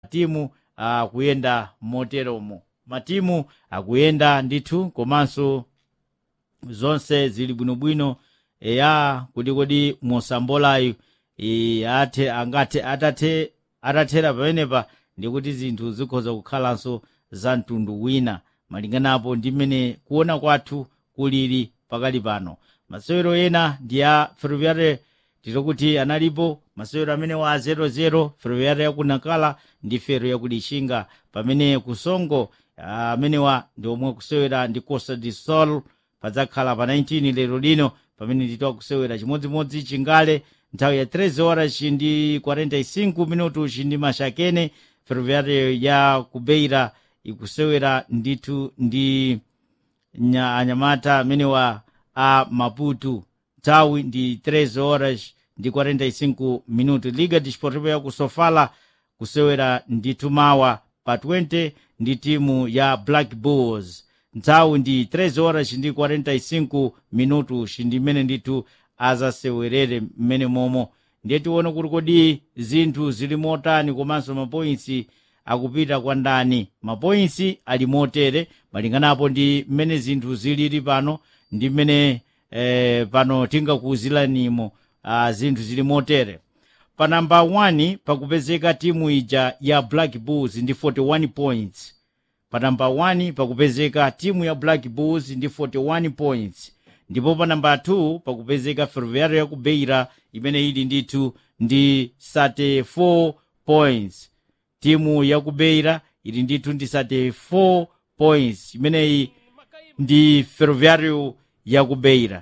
timu akuyenda moteromo matimu akuyenda ndithu komanso zonse zili bwinobwino eya kuti kodi mosambolayo e, athe angathe atathe atathera pamenepa ndikuti zinthu zikhoza kukhalanso za mtundu wina malinganapo ndi mmene kuona kwathu kulili pakali pano masewero ena ndi a ferroviare titokuti analipo masewero amene wa 00 ferroviare yakunakala ndi fero yakulixinga pamene kusongo amenewa ndi omwe kusewera ndi costa de sol padzakhala pa 19 lero lino pamene nditowa kusewera chimodzimodzi chingale nthawi ya 13 horas ndi 45 minutu chindi mashakene ferroviare ya kubeira ikusewera ndithu ndi nya, anyamata amenewa a maputu nthawi ndi 13 horas ndi 45 minutu liga desportivo ya kusofala kusewera ndithu mawa pa 20 ndi timu ya black bulls nthawi ndi 13 horas ndi 45 minutu chindimene ndithu azasewerere mmene momo ndiye tione kuti kodi zinthu zili motani komanso mapointsi akupita kwa ndani mapointsi ali motere malinganapo ndi mmene zinthu zilili pano ndi mmene eh, pano tingakuuziranimo ah, zinthu zili motere pa namba 1 pakupezeka timu ija ya black bulls ndi 41 points pa namba 1 pakupezeka timu ya black bulls ndi 41 points ndipo pa namba 2 pakupezeka ferroviário ya kubeira imene ili ndithu ndi 34 points timu ya kubeira ili ndithu ndi 34 points imeneyi ndi ferroviário ya kubeira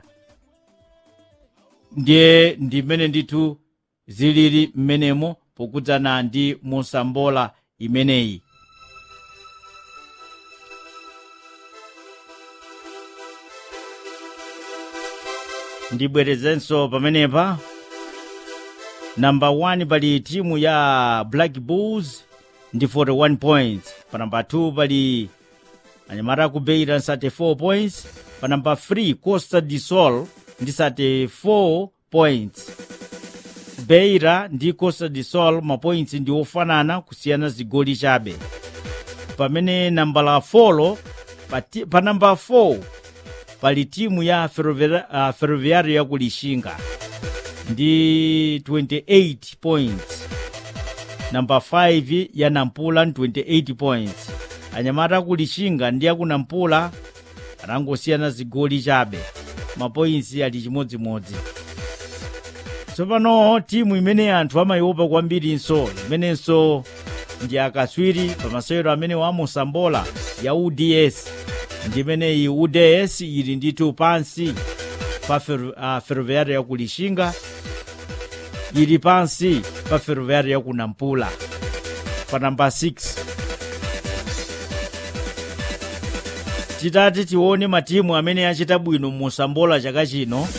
ndiye ndi mmene ndithu zilili mmenemo pokudzana ndi mosambola imeneyi ndibwerezenso pamenepa namba 1 pali timu ya black bulls ndi 41 points pa namba 2 pali anyamata akubeira 34 points pa namba 3 costa de sol ndi 34 points beira ndi costa de sol mapoints ndi ofanana kusiyana zigoli chabe pamene namba la 4 pa, ti- pa namba 4 pali timu ya ferroviario uh, ferroviario ya kulixinga ndi 28 points namba 5 ya nampula ndi 28 points anyamata akulixinga ndi akunampula anangosiyana zigoli chabe mapoints ali chimodzimodzi tsopano timu imene anthu amayiopa kwambirinso imenenso ndi akaswiri pa masewero amene wamusambola ya uds ndi imeneyi uds ili ndithu pansi pa fer, uh, ferroviário ya kulixinga ili pansi pa ferroviário ya kunampula pa namba 6 titati tione matimu amene achita bwino musambola chaka chino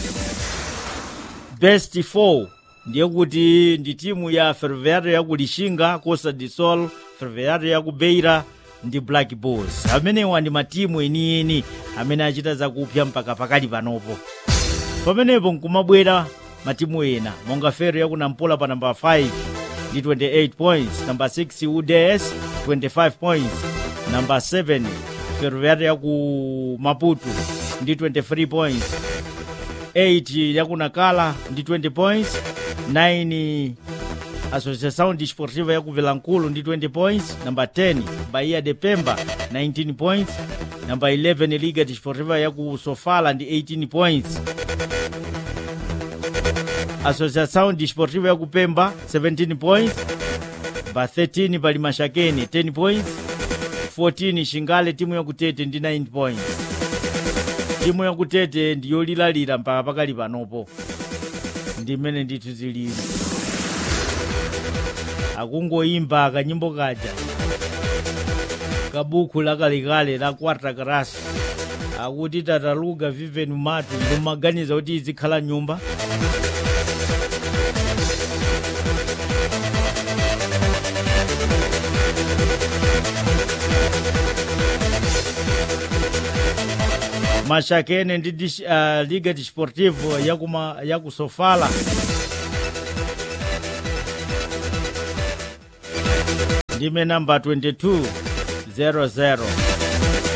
best 4 ndiye kuti ndi timu ya ferroviário ya kulixinga costa de sol ferroviário ya kubeira ndi black bulls amenewa ndi matimu enieni amene achita zakupya mpaka pakali panopo pamenepo nkumabwera matimu ena monga fero yakunampula pa namba 5 ndi 28 points namba 6 uds 25 points namba 7 ferroviário yaku maputo ndi 23 points 8 yakunakala ndi 20 points 9 associação desportiva yaku vilankulu ndi 20 points namba 10 bahia de pemba 19 points namba 11 liga desportiva yaku sofala ndi 18 points associação desportiva yaku pemba 17 points namba 13 pali mashakeni 10 points 14 xingale timu yakutete ndi 9 points timu yakutete ndiyolilalira mpaka pakali panopo ndi mmene ndithu zilili akungoyimba kanyimbo kaja kabuku lakalekale la quarta class akuti tataluga viven matu ndikumaganiza kuti izikhala nyumba mashakene ndi dish- uh, liga desportivo yakuma yakusofala ndime namba 22 00